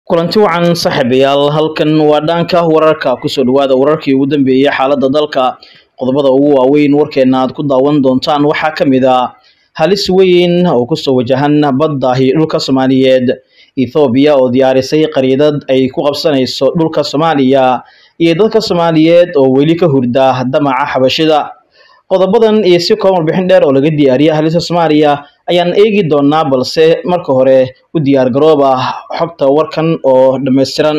kulanti wacan saaxiibayaal halkan waa dhaanka wararka kusoo dhawaada wararkii ugu dambeeyey xaaladda dalka qodobada ugu waaweyn warkeena aad ku daawan doontaan waxaa ka mid a halis weyn oo kusoo wajahan badda iyo dhulka soomaaliyeed ethoobiya oo diyaarisay qariidad ay ku qabsanayso dhulka soomaaliya iyo dadka soomaaliyeed oo weli ka hurda damaca xabashida qodobadan iyo si kooban warbixin dheer oo laga diyaariya halista soomaaliya ayaan eegi doonaa balse marka hore u diyaar garooba xogta warkan oo dhammaystiran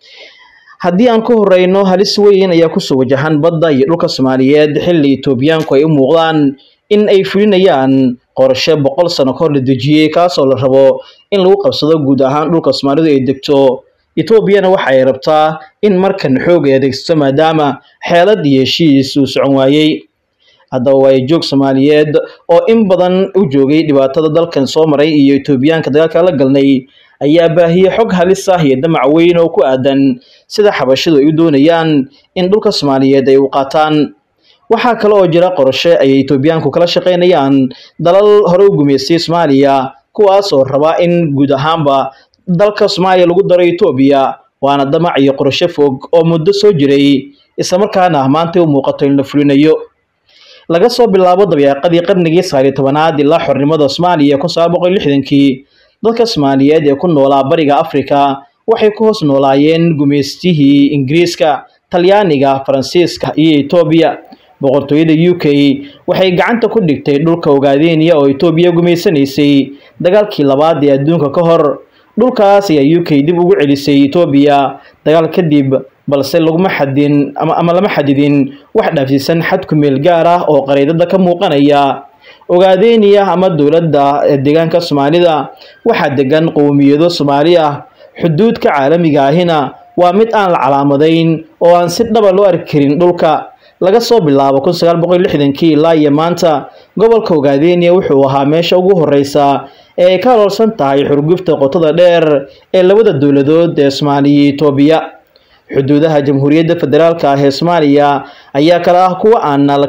haddii aan ku horeyno halis weyn ayaa kusoo wajahan badda iyo dhulka soomaaliyeed xilli etoobiyaanku ay u muuqdaan in ay fulinayaan qorshe boqol sano kahor la dejiyey kaasoo la rabo in lagu qabsado guud ahaan dhulka soomaalidu ay degto etoobiyana waxa ay rabtaa in markan xoog ay adeegsato maadaama xeelad iyo heshiis uu socon waayey haddaba waa joog soomaaliyeed oo in badan u joogay dhibaatada dalkan soo maray iyo etoobiyaanka dagaalka la galnay ayaa baahiyey xog halis ah iyo damac weyn oo ku aadan sida xabashidu ay u doonayaan in dhulka soomaaliyeed ay u qaataan waxaa kale oo jira qorashe ay etoobiyaanku kala shaqaynayaan dalal hore u gumaystay soomaaliya kuwaas oo raba in guud ahaanba dalka soomaaliya lagu daro etoobiya waana damac iyo qorasho fog oo muddo soo jiray islamarkaana maanta u muuqato in la fulinayo laga soo bilaabo dabeeqadii qarnigii sagaaliyo tobanaad ilaa xornimada soomaaliya kun sagaal boqol lixdankii dadka soomaaliyeed ee ku noolaa bariga afrika waxay ku hoos noolaayeen gumaystihii ingiriiska talyaaniga faransiiska iyo etoobiya boqortooyada u k waxay gacanta ku dhigtay dhulka ogaadeniya oo etoobiya gumaysanaysay dagaalkii labaad ee adduunka ka hor dhulkaas ayaa u k dib ugu celisay etoobiya dagaal kadib balse laguma xadin ama lama xadidin wax dhaafsiisan xad ku meel gaar ah oo qariidada ka muuqanaya ogaadeniya ama dowladda deegaanka soomaalida waxaa degan qowmiyado soomaali ah xuduudka caalamiga ahina waa mid aan la calaamadayn oo aan si dhaba loo arki karin dhulka laga soo bilaabo kun sagaal boqol lixdankii ilaa iyo maanta gobolka ogaadeniya wuxuu ahaa meesha ugu horeysa ee ay ka aloolsan tahay xurgufta qotada dheer ee labada dowladood ee soomaaliya iyo etoobiya xuduudaha jamhuuriyadda federaalk ah ee soomaaliya ayaa kale ah kuwa aan la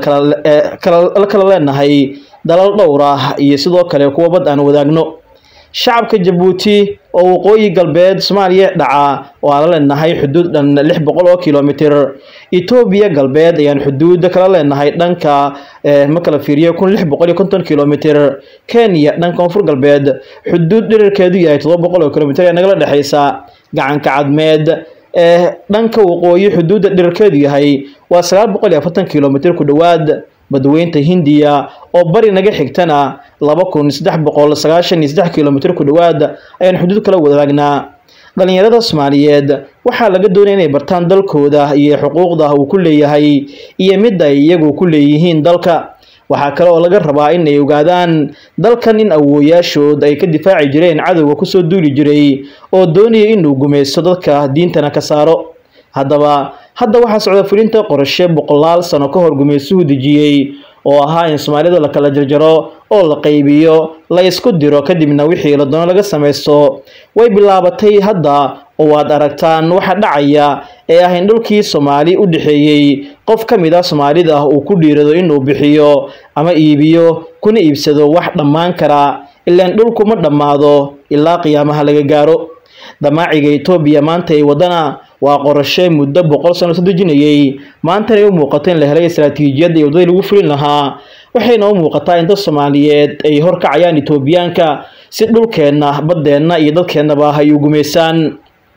kala leenahay dalal dhowr ah iyo sidoo kale kuwa bad aan wadaagno shacabka jabuuti oo waqooyi galbeed soomaaliya dhaca oo aan la leenahay xuduud dhan lix boqol oo kilomitr etoobiya galbeed ayaan xuduuda kala leenahay dhanka ma kala fiiriyo kun lix boqol iyo konton kilomitr kenya dhanka koonfur galbeed xuduud dhirirkeedu yahay todoba boqol oo kilomitr ee nagala dhexeysa gacanka cadmeed ee dhanka waqooyi xuduudda dhirirkeedu yahay waa sagaal boqol iyo afartan kilomitr ku dhowaad badweynta hindiya oo bari naga xigtana laba kun saddex boqol sagaashan iyo saddex kilomitr ku dhowaad ayaan xuduud kala wadaagnaa dhalinyarada soomaaliyeed waxaa laga doonaya inay bartaan dalkooda iyo xuquuqda uu ku leeyahay iyo midda ay iyagu ku leeyihiin dalka waxaa kale oo laga rabaa in ay ogaadaan dalkan in awooyaashood ay ka difaaci jireen cadowga kusoo duuli jiray oo doonaya inuu gumaysto dadka diintana ka saaro haddaba hadda waxaa socda fulinta qorashe boqolaal sano ka hor gumaystuhu dejiyey oo ahaa in soomaalida la kala jarjaro oo la qaybiyo la isku diro kadibna wixii la doono laga samaysto way bilaabatay hadda oo waad aragtaan waxa dhacaya ee ah in dhulkii soomaali u dhexeeyey qof ka mid ah soomaalida uu ku dhiirado inuu bixiyo ama iibiyo kuna iibsado wax dhammaan kara ilaan dhulku ma dhammaado ilaa qiyaamaha laga gaaro damaaciga etoobiya maanta ay wadana waa qorashe muddo boqol sano soo dejinayay maantana ay u muuqato in la helay istaraatiijiyadda iyo waddadii lagu fulin lahaa waxayna u muuqataa in dad soomaaliyeed ay horkacayaan etoobiyaanka si dhulkeenna baddeenna iyo dadkeennaba ay u gumaysaan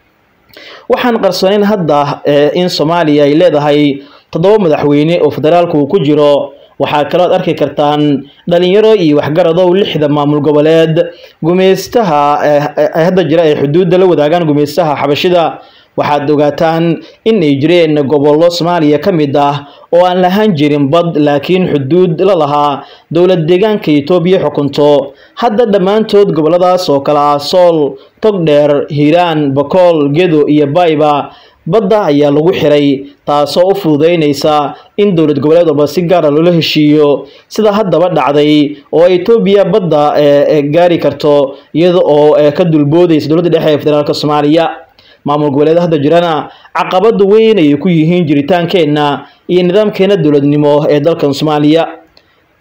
waxaan qarsoonayn hadda in soomaaliya ay leedahay toddoba madaxweyne oo federaalku uu ku jiro waxaa kaloo ad arki kartaan dhalinyaro iyo waxgaradow lixda maamul goboleed gumaystaha hadda jira ay xuduudda la wadaagaan gumaystaha xabashida waxaad ogaataan in ay jireen gobollo soomaaliya ka mid ah oo aan lahaan jirin bad laakiin xuduud la lahaa dowlad deegaanka etoobiya xukunto hadda dhammaantood gobolladaas oo kale ah sool togdheer hiiraan bakool gedo iyo bayba badda ayaa lagu xiray taasoo u fududeynaysa in dowlad goboleed walba si gaara loola heshiiyo sida haddaba dhacday oo etoobiya badda gaari karto iyada oo ka dulboodaysa dowladda dhexe ee federaalk soomaaliya maamul goboleed hadda jirana caqabada weyn ayay ku yihiin jiritaankeenna iyo nidaamkeena dowladnimo ee dalkan soomaaliya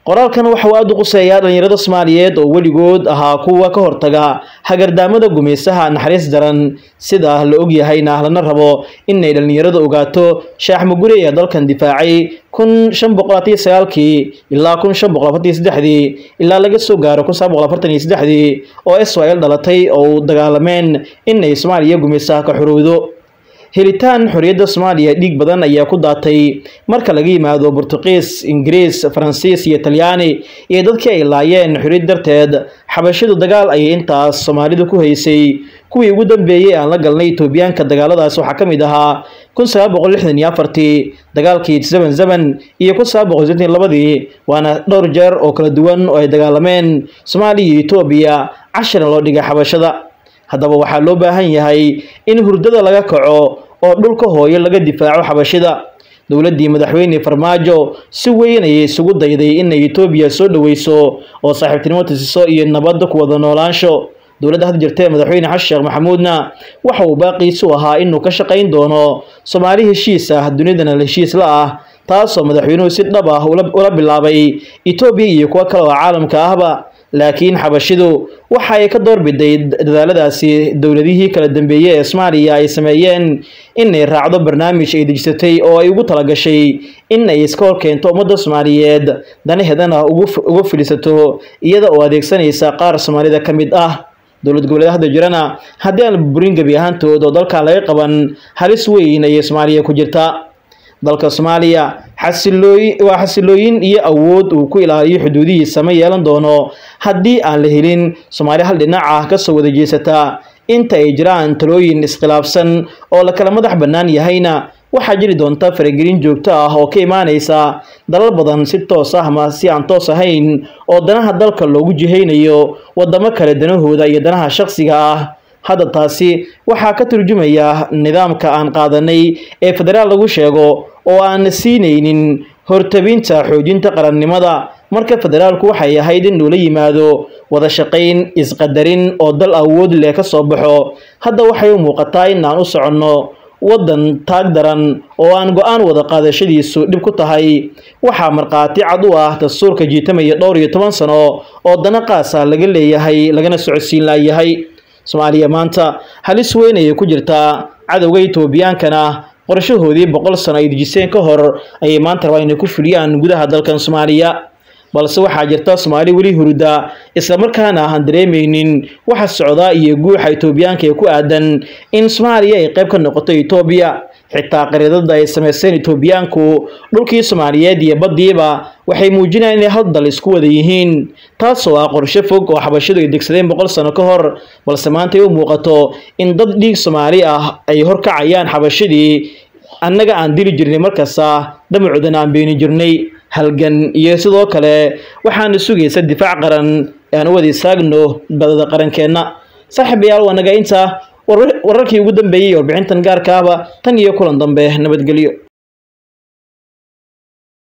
qoraalkan waxa uu aada u quseeyaa dhalinyarada soomaaliyeed oo weligood ahaa kuwa ka hortaga hagardaamada gumaysaha naxariis daran sida la ogyahayna lana rabo inay dhalinyaradu ogaato shaax mugure ee dalkan difaacay kun shan boqol afariyo sagaalkii ilaa kun shan boqol afartiyo saddexdii ilaa laga soo gaaro kun sagaal boqol afartan iyo saddexdii oo israel dhalatay oo u dagaalameen inay soomaaliya gumaysaha ka xorowdo helitaan xorriyadda soomaaliya dhiig badan ayaa ku daatay marka laga yimaado burtuqiis ingiriis faransiis iyo talyaani iyo dadkii ay laayeen xorriyad darteed xabashidu dagaal ayay intaas soomaalidu ku haysay kuwii ugu dambeeyey aan la galnay etoobiyaanka dagaaladaas waxaa ka mid ahaa kun sagaal boqol lixdan iyo afartii dagaalkii zeban zeban iyo kun sagaal boqol sideetan labadii waana dhowr jeer oo kala duwan oo ay dagaalameen soomaaliya iyo etoobiya cashirna loo dhigay xabashada haddaba waxaa loo baahan yahay in hurdada laga kaco oo dhulka hooyo laga difaaco xabashida dowladdii madaxweyne farmaajo si weyn ayay isugu dayday inay etoobiya soo dhoweyso oo saaxiibtinimo tusiso iyo nabadda ku wada noolaansho dowladda hadda jirtee madaxweyne xasan sheekh maxamuudna waxa uu baaqiisu ahaa inuu ka shaqayn doono soomaali heshiis ah dunidana heshiis la ah taasoo madaxweynuhu si dhab ah ula bilaabay etoobiya iyo kuwo kale oo caalamka ahba laakiin xabashidu waxa ay ka doorbiday dadaaladaasi dowladihii kala dambeeyey ee soomaaliya ay sameeyeen inay raacdo barnaamij ay dejisatay oo ay ugu talagashay in ay iska hor keento ummadda soomaaliyeed danaheedana uga filisato iyada oo adeegsanaysa qaar soomaalida ka mid ah dowlad goboleed hadda jirana haddii aan burin gebi ahaantood oo dalkan laga qaban halis weyn ayay soomaaliya ku jirtaa dalka soomaaliya xasilooyin waa xasilooyin iyo awood uu ku ilaaliyo xuduudihiisa ma yeelan doono haddii aan la helin soomaali hal dhinac ah kasoo wada jeesataa inta ay jiraan talooyin iskhilaafsan oo la kala madax bannaan yahayna waxaa jiri doonta faragelin joogto ah oo ka imaanaysa dalal badan si toos ah ama si aan toos ahayn oo danaha dalka loogu jihaynayo wadamo kale danahooda iyo danaha shaqsiga ah hadda taasi waxaa ka turjumaya nidaamka aan qaadanay ee federaal lagu sheego oo aan siinaynin hortabinta xoojinta qarannimada marka federaalku waxay ahayd in uu la yimaado wada shaqayn isqadarin oo dal awood leh ka soo baxo hadda waxay u muuqataa in aan u soconno waddan taag daran oo aan go-aan wada qaadashadiisu dhib ku tahay waxaa markhaati cad u ah dastuurka jiitamaya dhowr iyo toban sano oo dana qaasa laga leeyahay lagana socodsiin laayahay soomaaliya maanta halis weyn ayay ku jirtaa cadowga etoobiyaankana qorshahoodii boqol sano ay dejiseen ka hor ayay maanta rabaa inay ku fuliyaan gudaha dalkan soomaaliya balse waxaa jirta soomaali weli hurda islamarkaana aan dareemaynin waxa socda iyo guuxa etoobiyaanka ee ku aadan in soomaaliya ay qayb ka noqoto etoobiya xitaa qariidada ay sameyseen etoobiyaanku dhulkii soomaaliyeed iyo baddiiba waxay muujinayaan inay hal dal isku wada yihiin taasoo ah qorshe fog oo xabashidu ay degsadeen boqol sano ka hor balse maanta ay u muuqato in dad dhiig soomaali ah ay horkacayaan xabashidii annaga aan dili jirnay markasta damacoodana aan beeni jirnay halgan iyo sidoo kale waxaana sugaysa difaac qaran ee aan u wada istaagno badada qarankeenna saaxiibayaal waa naga inta wararkii ugu dambeeyey warbixintan gaarka ahba tan iyo kulan dambe nabadgelyo